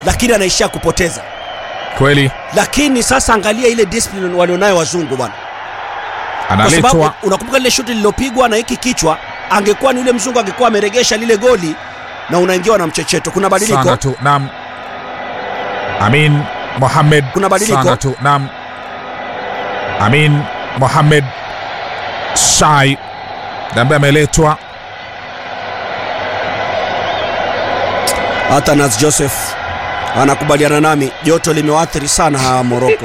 lakini anaishia kupoteza. kweli Lakini sasa angalia ile discipline walionayo wazungu bwana, kwa sababu analetwa unakumbuka lile shuti lililopigwa na hiki kichwa, angekuwa ni yule mzungu angekuwa ameregesha lile goli na unaingiwa na mchecheto. Kuna badiliko Sanga tu naam Amin Mohamed Kuna badiliko? Sanga tu naam Amin Mohamed Shai ambaye ameletwa hata Nas Joseph anakubaliana nami, joto limewaathiri sana hawa Moroko.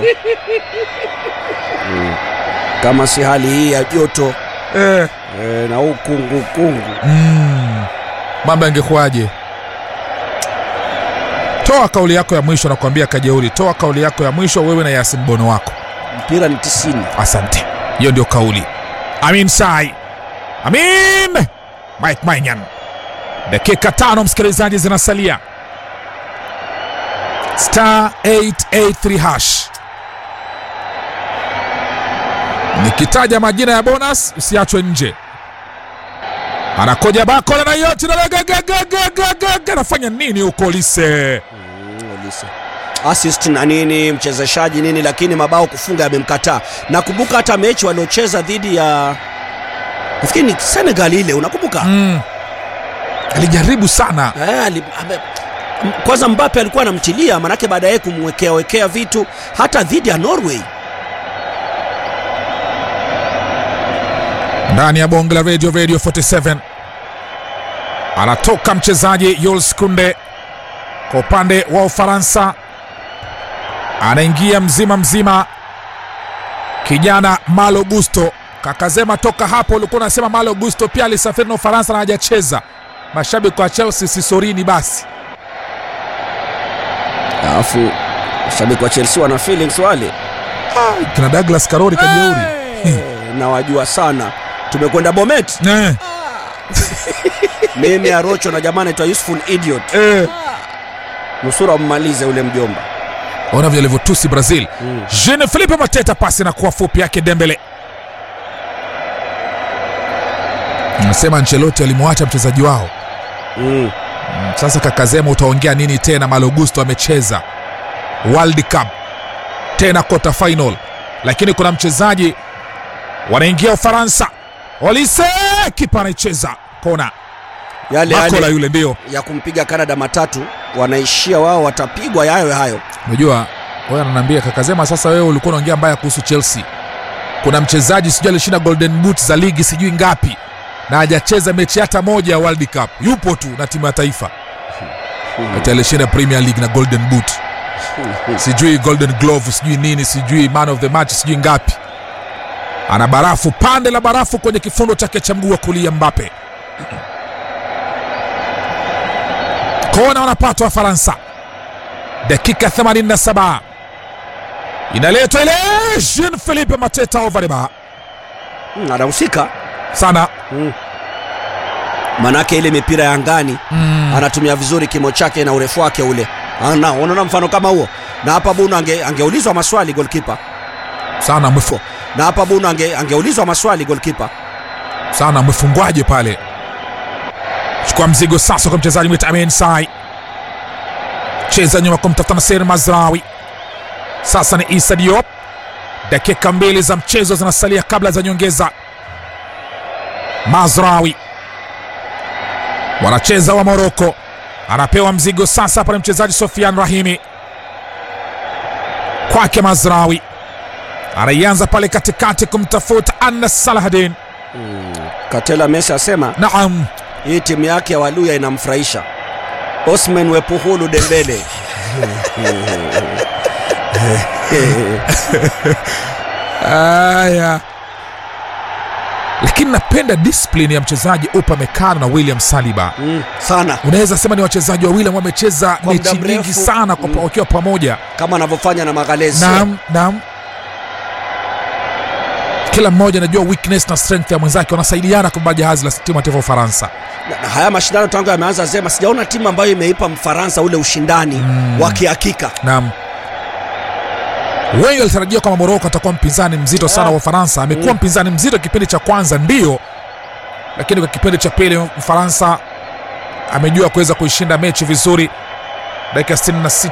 Mm. Kama si hali hii ya joto eh. e, na huu kungu kungu mm. mambo yangekuwaje toa kauli yako ya mwisho nakwambia kajeuri toa kauli yako ya mwisho wewe na yasin bono wako mpira ni tisini. asante hiyo ndio kauli amin sai amin mike manyan dakika tano msikilizaji zinasalia star 883 hash nikitaja majina ya bonus usiachwe nje anakoja bakola na yote anafanya nini huko lise Mm, Olise. assist na nini mchezeshaji nini, lakini mabao kufunga yamemkataa. Nakumbuka hata mechi waliocheza dhidi ya nafikiri ni Senegal ile, unakumbuka? mm. alijaribu sana Eh, ali- ame- m- kwanza Mbappe alikuwa anamtilia, manake baada ya kumwekea wekea vitu hata dhidi ya Norway. ndani ya bonge la radio radio 47 anatoka mchezaji Jules Kunde kwa upande wa Ufaransa, anaingia mzima mzima kijana Malo Gusto. Kakazema toka hapo ulikuwa unasema Malo Gusto pia alisafiri na Ufaransa na hajacheza. Mashabiki wa Chelsea sisorini basi. Alafu shabiki wa Chelsea wana feelings wale, Kina Douglas Karori kajeuri Eh, na wajua sana. Tumekwenda Bomet, eh, mimi Arocho na jamaa anaitwa Useful Idiot, eh. nusura mmalize ule mjomba. Ona vile alivyotusi Brazil. Mm. Jean Philippe Mateta pasi na kuwa fupi yake Dembele. Nasema Ancelotti alimwacha mchezaji wao. Mm. Mm, Sasa Kakazema utaongea nini tena? Malo Gusto amecheza World Cup tena quarter final, lakini kuna mchezaji wanaingia Ufaransa. Olise kipa anaicheza kona, Yale Bakola yale yule ndio ya kumpiga Canada matatu wanaishia wao, watapigwa yayo hayo. Unajua wewe ananiambia Kakazema, sasa wewe ulikuwa unaongea mbaya kuhusu Chelsea. Kuna mchezaji sijui alishinda golden boot za ligi sijui ngapi na hajacheza mechi hata moja ya World Cup, yupo tu na timu ya taifa ati alishinda Premier League na golden boot sijui golden glove sijui nini sijui man of the match sijui ngapi. Ana barafu pande la barafu kwenye kifundo chake cha mguu wa kulia Mbappe. Kona wanapata Wafaransa dakika 87 inaletwa ile Jean Philippe Mateta Ovariba Mm, anahusika sana mm. Manake ile mipira ya angani anatumia vizuri kimo chake na urefu wake ule. Ana, unaona mfano kama huo, na hapa Bunu ange, angeulizwa maswali goalkeeper, sana mwifu na hapa Bunu ange, angeulizwa maswali goalkeeper. sana mwefungwaje pale. Chukua mzigo sasa kwa mchezaji mwita Amin Sai, cheza nyuma kumtafuta Nasser Mazrawi. Sasa ni Issa Diop. Dakika mbili za mchezo zinasalia kabla za nyongeza. Mazrawi wanacheza wa Moroko, anapewa mzigo sasa pale mchezaji Sofian Rahimi kwake Mazrawi, anaianza pale katikati kumtafuta Anas Salahadin. Katela Messi asema Naam, hii timu yake ya Waluya inamfurahisha. Osman Wepuhulu Dembele Aya, lakini napenda discipline ya mchezaji Upamecano na William Saliba. mm, sana Unaweza sema ni wachezaji wawili ambao wamecheza Kwa muda mechi nyingi mrefu. sana kwa Mm. wakiwa pamoja. kama anavyofanya na Magalhaes. Naam, naam, kila mmoja anajua weakness na strength ya mwenzake, wanasaidiana kubeba jahazi la timu ya taifa ya Ufaransa. Na- na haya mashindano tangu yameanza Zema, sijaona timu ambayo imeipa Mfaransa ule ushindani wa kihakika. Naam, wengi walitarajia kwamba Moroko atakuwa mpinzani mzito sana Ah. wa Ufaransa. Amekuwa Mm. mpinzani mzito kipindi cha kwanza, ndio, lakini kwa kipindi cha pili Mfaransa amejua kuweza kuishinda mechi vizuri. Dakika 66